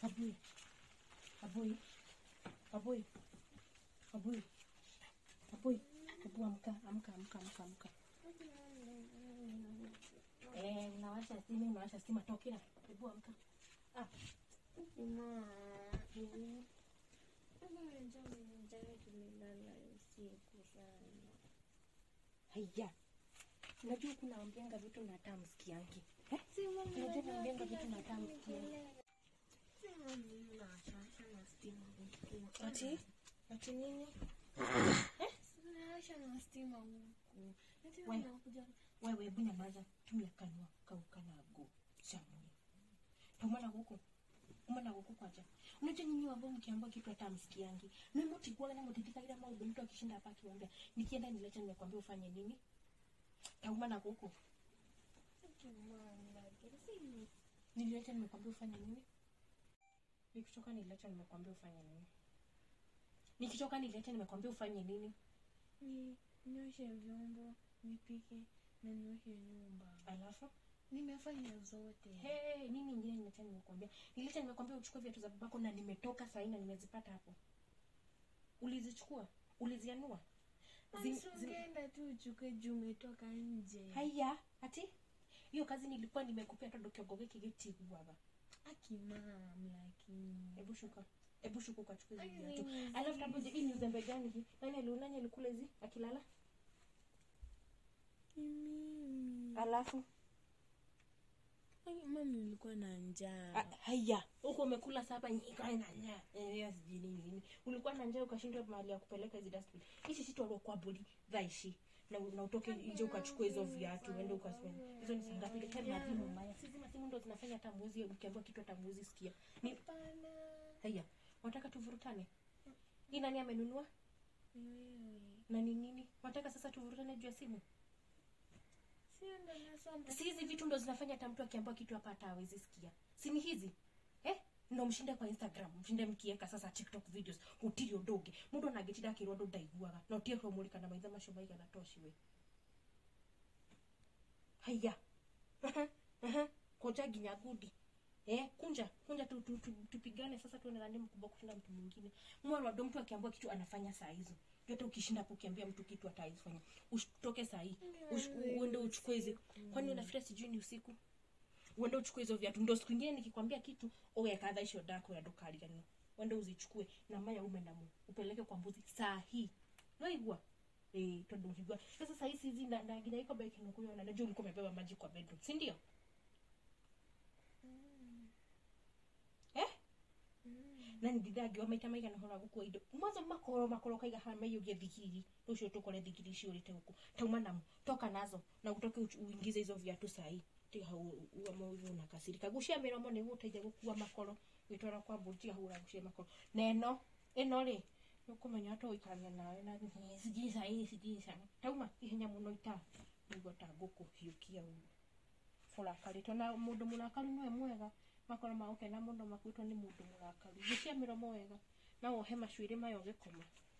Abui. Abui. Abui. Abui. Abui. Hebu amka, amka, amka, amka, amka. Eh, unawasha stima, unawasha stima tokea. Hebu amka. Ah, haya. Unajua kuna ambianga vitu na hata msikiangi. Eh? Unajua naambianga vitu na hata msikiangi. Ati? Ati nini? wewe hebu nyamaza tumia kanua kaukanago shamuni tomana huko umana huko kwacha unajua nyinyi wabo mkiambia kitu hata msikiangi na mtikuwa na mtitika ila mambo mtu akishinda hapa akiwaambia nikienda nilete nimekwambia ufanye nini taumana huko nilileta nimekwambia ufanye nini nikitoka nilileta nimekwambia ufanye nini nikitoka nilileta nimekwambia ufanye nini nioshe vyombo nipike na nioshe nyumba alafu nimefanya zote Hey, nini ingine nileta nimekwambia nileta nimekwambia uchukue viatu za babako na nimetoka sahii na nimezipata hapo ulizichukua ulizianua Zim- zim- ungeenda tu uchukue juu umetoka nje haya ati hiyo kazi nilikuwa nimekupea todo kiogoge kigitiguaba akimam lakini hebu shuka hebu shuka ukachukua hizo Ai, viatu ni alafu tabuje hii ni uzembe gani hii nani ali nani alikula hizi akilala ni mimi alafu Ai, mami nilikuwa na Ah, njaa haya huko umekula saba nyika na njaa eh sijui nini nini ulikuwa na njaa ukashindwa mahali ya kupeleka hizi dustbin hizi si tu kwa bodi dhaishi na, na utoke nje ukachukua hizo viatu uende ukaswende hizo ni sangapi ile kama mazimu mbaya sisi masimu ndo zinafanya hata mwezi ukiambiwa kitu hata mwezi sikia ni Hapana. haya wataka tuvurutane hii nani amenunua Ni wewe na ni nini wataka sasa tuvurutane juu ya simu sio ndo nasonda si hizi vitu ndo zinafanya hata mtu akiambiwa kitu hapa hata hawezi sikia si ni hizi eh ndo mshinde kwa instagram mshinde mkieka sasa tiktok videos utiri udoge mundu anagitira akirodo ndaiguaga na utie kumulika na maitha macio maigana toshiwe haya koja nginya gudi eh kunja kunja tu, tu, tu, tupigane sasa tuone nani mkubwa kushinda mtu mwingine mwana ndo mtu akiambiwa kitu anafanya saa hizo yote ukishinda hapo ukiambia mtu kitu ataifanya utoke saa hii Ush- uende uchukue hizi kwani unafikiria sijui ni usiku uende uchukue hizo viatu ndo siku ingine nikikwambia kitu ugekadha icio ndako ya ndukariganio uende uzichukue na maya ume namo upeleke kwa mbuzi saa hii noigua eh tondu ukigua sasa saa hizi hizi na na nginya iko beki nukuyo na najua ulikuwa umebeba maji kwa bedroom si ndio eh na ndithangiwa maita maigana hora gukua indo mwanzo makoro makoro kaiga hana maiyugie thigiri rucio tukore thigiri icio urite huku tauma namo toka nazo na utoke uch- uingize hizo viatu sahi tiga hau uamauvu na kasirika gucia miromo ni guteithia gukua makoro gwitwara kwa mburi tiga hau uragucia makoro na ĩno ĩno rĩ nĩũkũmenya ta ũikarania nawe na "Eh, sijui sahi sijui sahi tauma ihenya mũno ita nĩguo ta ngũkũhiũkia ũguo ũrakarĩtwo na mũndũ mũrakaru nĩwe mwega makoro magũkena mũno makuĩtwo nĩ mũndũ mũrakaru gucia mĩromo wega na wohe macuĩrĩ mayo gĩkoma